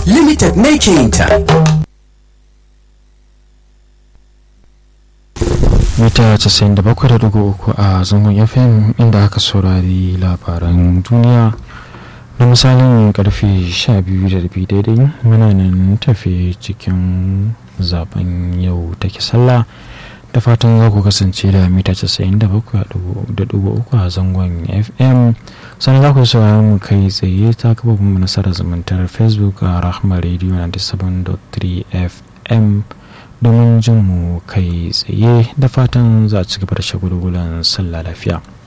limited ne ke yin ta mita 97.3 a zangon fm inda aka saurari labaran duniya da misalin karfe 12 daidai muna nan tafe cikin zaben yau take sallah da fatan za ku kasance da mita 97.3 a zangon fm sannan za ku saurari mu kai tsaye ta kafafin nasarar zumuntar facebook a rahama radio 97.3 fm domin jin mu kai tsaye da fatan za a ci gaba da shagulgulan sallah lafiya